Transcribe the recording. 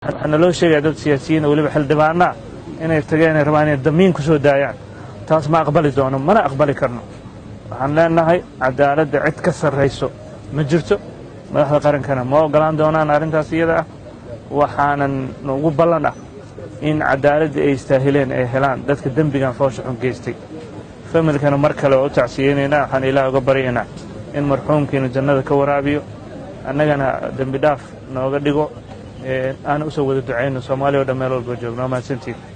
waxaa naloo sheegaya dad siyaasiyiin weliba xildhibaanaa inay tageen inay rabaan inay damiin ku soo daayaan taas ma aqbali doono mana aqbali karno waxaan leenahay cadaaladda cid ka sarrayso ma jirto madaxda qarankana ma ogolaan doonaan arrintaas iyada ah waxaanan ugu ballan ah in cadaaladda ay istaahileen ay helaan dadka dembigan foosha xun geystay familkana mar kale oo u tacsiyeynaynaa waxaan ilaah uga baryaynaa in marxuumkiina jannada ka waraabiyo annagana dembi dhaaf nooga dhigo aana usoo wada ducayno soomaaliya o dhan meel walba joogno waa mahadsantiin